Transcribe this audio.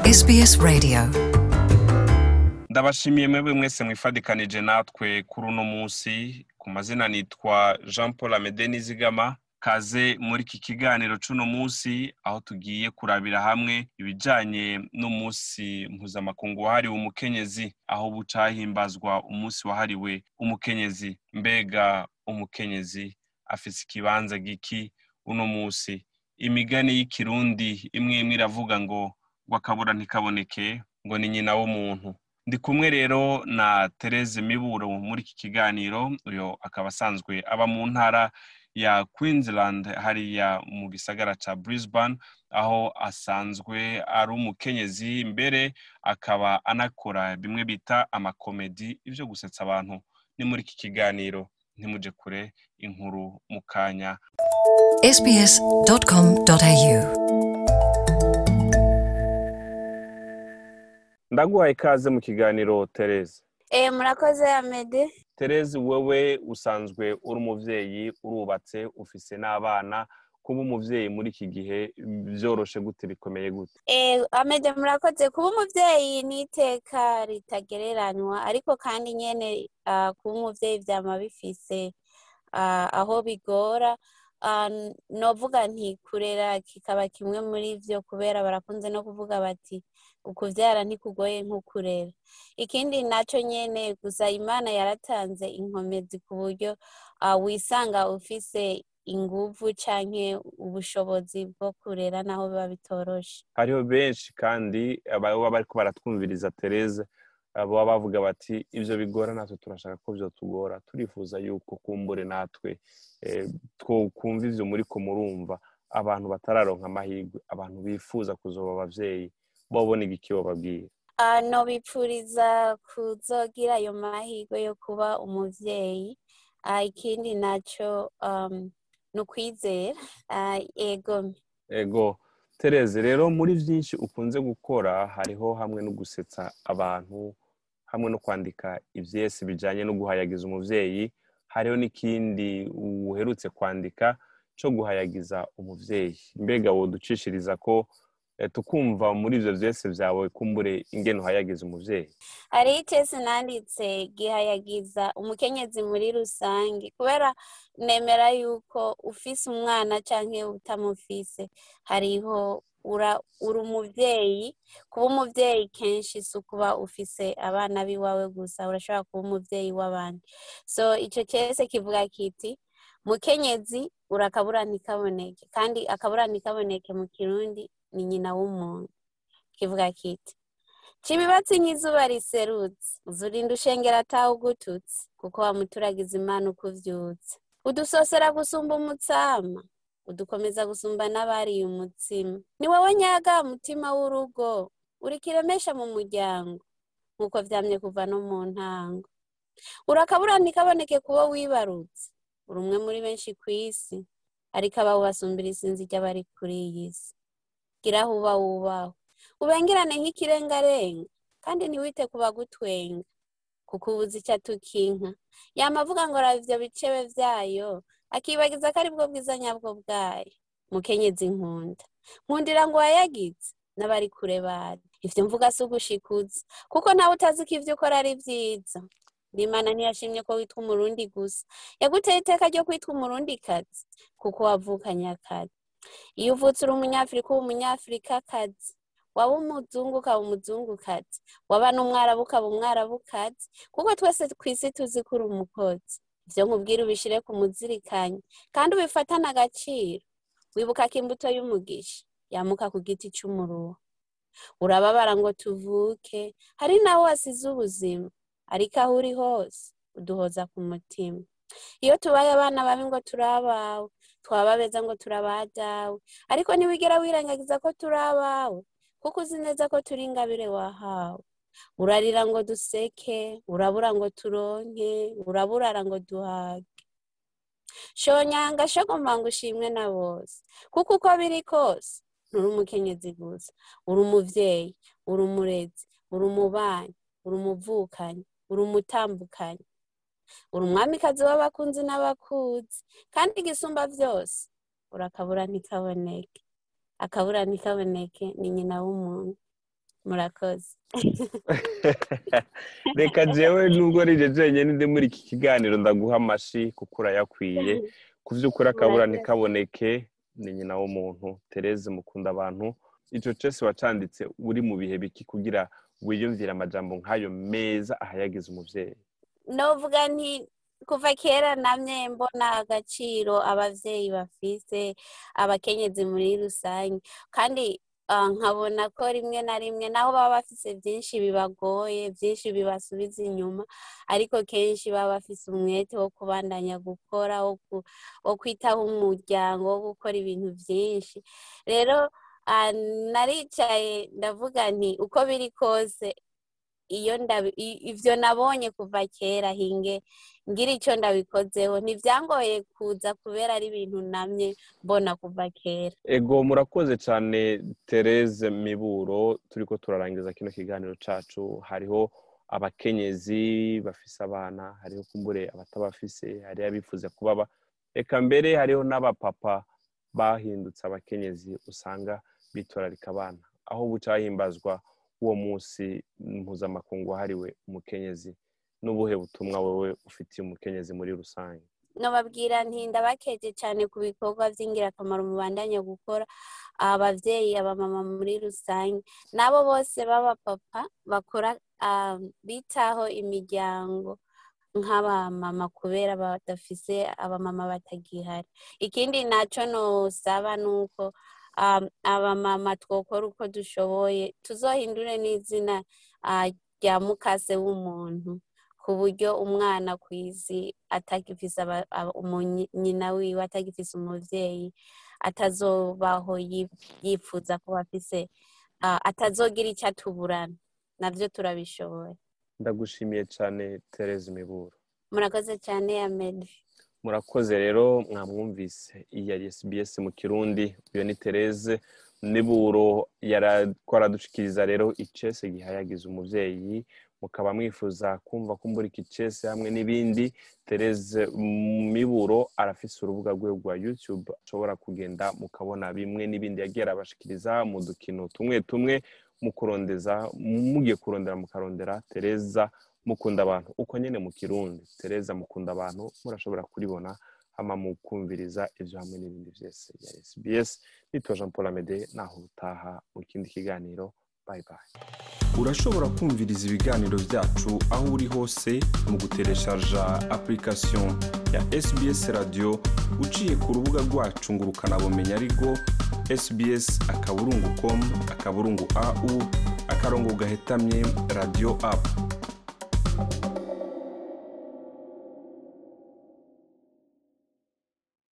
SBS Radio ndabashimiye mwebwe mwese mwifadikanije natwe kuri uno munsi ku mazina nitwa jean paul amede nizigama kaze muri iki kiganiro c'uno munsi aho tugiye kurabira hamwe ibijanye n'umunsi mpuzamakungu wahariwe umukenyezi aho buca hahimbazwa umunsi wahariwe umukenyezi mbega umukenyezi afise ikibanza giki uno munsi imigani y'ikirundi imwe imwe iravuga ngo ngo akabura ntikaboneke ngo ni nyina w'umuntu ndi kumwe rero na Therese Miburo muri iki kiganiro uyo akaba asanzwe aba mu ntara ya Queensland hariya mu gisagara ca Brisbane aho asanzwe ari umukenyezi mbere akaba anakora bimwe bita amakomedi ivyo gusetsa abantu ni muri iki kiganiro ntimuje kure inkuru mu kanya sbs.com.au ndaguhaye ikaze mu kiganiro Therese Eh, murakoze Amede. Therese wewe usanzwe uri umuvyeyi urubatse ufise n'abana kuba umuvyeyi muri iki gihe vyoroshe gute bikomeye gute Eh, Amede murakoze kuba umuvyeyi ni iteka ritagereranywa ariko kandi nyene ah, kuba umuvyeyi vyama bifise ah, aho bigora Ah, n- novuga nti kurera kikaba kimwe muri vyo kubera barakunze no kuvuga bati ukuvyara ntikugoye nk'ukurera ikindi naco nyene gusa imana yaratanze inkomezi ku buryo ah, wisanga ufise inguvu canke ubushobozi bwo kurera naho biba bitoroshe hariho benshi kandi baba bariko baratwumviriza Therese baba bavuga bati ivyo bigora natwe turashaka ko vyotugora turifuza yuko kumbure natwe eh, twokumva ivyo muriko murumva abantu batararonka amahirwe abantu bifuza kuzoba abavyeyi bobona igiki bababwira Ah, nobipfuriza kuzogira ayo mahirwe yo kuba umuvyeyi Ah, ikindi naco um, ni ukwizera Ah, ego ego Therese rero muri vyinshi ukunze gukora hariho hamwe no gusetsa abantu hamwe no kwandika ivyesi bijanye no guhayagiza umuvyeyi hariho n'ikindi uherutse kwandika co guhayagiza umuvyeyi mbega woducishiriza ko eh, tukumva muri ivyo vyese vyawe kumbure ingene uhayagiza umuvyeyi hariho icese nanditse gihayagiza umukenyezi muri rusange kubera nemera yuko ufise umwana canke utamufise hariho ura uri umuvyeyi kuba umuvyeyi kenshi si ukuba ufise abana b'iwawe gusa urashobora kuba umuvyeyi w'abandi so ico cese kivuga kiti mukenyezi urakabura ntikaboneke kandi akabura ntikaboneke mu kirundi ni nyina w'umuntu kivuga kiti Cibibatsi nk'izuba riserutse uzurinda ushengera atawe ugututse kuko wamuturagiza imana uko uvyutse udusosera gusumba umutsama udukomeza gusumba n'abariye umutsima ni wowe nyaga mutima w'urugo uri kiremesha mu muryango nk'uko vyamye kuva no mu ntango urakabura ntikaboneke kubo wibarutse uri umwe muri benshi kw'isi ariko abawe basumbira isinzi ry'abari kuri iyi si gira aho uba wubahwe ubengerane nk'ikirengarenga kandi ntiwite ku bagutwenga kuko ubuze icyo atukinka yama avuga ngo raba ivyo bicebe vyayo akibagiza ko aribwo bwiza nyabwo bwayo mukenyezi nkunda nkundira ngo wayagize n'abari kure bari ivyo mvuga si ugushikuza kuko nawe utazi ko ivyo ukora ari vyiza n'imana ntiyashimye ko witwa umurundi gusa yaguteye iteka ryo kwitwa umurundikazi kuko wavukanye akazi iyo uvutse uri umunyafurika uba umunyafurikakazi waba umuzungu ukaba umuzungukazi waba n'umwarabu ukaba umwarabukazi kuko twese kw'isi tuzi ko uri umukozi ivyo nkubwira ubishire ku muzirikanyi kandi ubifatane agaciro wibuka ko imbuto y'umugisha yamuka ku giti c'umuruho urababara ngo tuvuke hari nawe wasize ubuzima ariko aho uri hose uduhoza ku mutima iyo tubaye abana babi ngo turi abawe twaba beza ngo turi abadawe ariko ntiwigera wirengagiza ko turi abawe kuko uzi neza ko turi ingabire wahawe urarira ngo duseke urabura ngo turonke uraburara ngo duhage shonyanga shogomba ngo ushimwe na bose kuko uko biri kose nturi umukenyezi gusa uri umuvyeyi uri umurezi uri umubanyi uri umuvukanyi uri umutambukanyi uri umwamikazi w'abakunzi n'abakuzi kandi igisumba vyose urakabura ntikaboneke akabura ntikaboneke ni nyina w'umuntu murakoze reka jewe nubwo rije jenyine ndi muri iki kiganiro ndaguha amashi kuko urayakwiye ku by'ukuri akabura Murakoze. ntikaboneke ni nyina w'umuntu tereze mukunda abantu icyo cyose wacanditse uri mu bihe biki kugira wiyumvire amajambo nk'ayo meza ahayagize umubyeyi novuga nti kuva kera namye mbona agaciro abavyeyi bafise abakenyezi muri rusange kandi ah, nkabona ko rimwe na rimwe naho baba bafise vyinshi bibagoye vyinshi bibasubiza inyuma ariko kenshi baba bafise umwete wo kubandanya gukora wo ku- wo kwitaho umuryango wo gukora ibintu vyinshi rero ah, naricaye ndavuga nti uko biri kose iyo ndabi i- ivyo nabonye kuva kera hinge ngira ico ndabikozeho ntivyangoye kuza kubera ari ibintu namye mbona kuva kera ego murakoze cyane tereze miburo turiko turarangiza kino kiganiro cacu hariho abakenyezi bafise abana hariho kumbure abatabafise hariho abifuza kubaba reka mbere hariho n'abapapa bahindutse abakenyezi usanga bitwararika abana aho buca hahimbazwa uwo munsi mpuzamakungu wahariwe umukenyezi n'ubuhe butumwa wowe ufitiye umukenyezi muri rusange nobabwira nti ndabakeje cane ku bikorwa vy'ingirakamaro mubandanya gukora abavyeyi abamama muri rusange n'abo bose b'abapapa bakora ah, bitaho imiryango nk'abamama kubera badafise abamama batagihari ikindi naco nosaba nuko um, abamama twokora uko dushoboye tuzohindure n'izina ah, rya mukase w'umuntu ku buryo umwana ku isi atagifise aba- aba- umu- nyina wiwe atagifise umuvyeyi atazobaho yi- yifuza kuba afise ah, atazogira ico atuburana navyo turabishoboye ndagushimiye cyane tereze miburo murakoze cane amedi murakoze rero mwamwumvise iyi yari SBS mu kirundi uyu ni Tereze niburo yaradushikiriza rero icese gihayagiza umuvyeyi mukaba mwifuza kumva kumbura iki cese hamwe n'ibindi Tereze miburo arafise urubuga rwe rwa YouTube ashobora kugenda mukabona bimwe n'ibindi yagiye arabashikiriza mu dukino tumwe tumwe mu kurondeza mugiye kurondera mukarondera Tereza mukunda abantu uko nyene mu kirundi tereza mukunda abantu murashobora kuribona hama mukumviriza ivyo hamwe n'ibindi vyose ya SBS nitwa Jean Paul Amede naho utaha mu kindi kiganiro bye bye urashobora kumviriza ibiganiro byacu aho uri hose mu gutereshaja application ya sbs radio uciye ku rubuga rwacu ngo ukanabumenya ariko sbs akaburungu com akaburungu au akarongo gahetamye radio app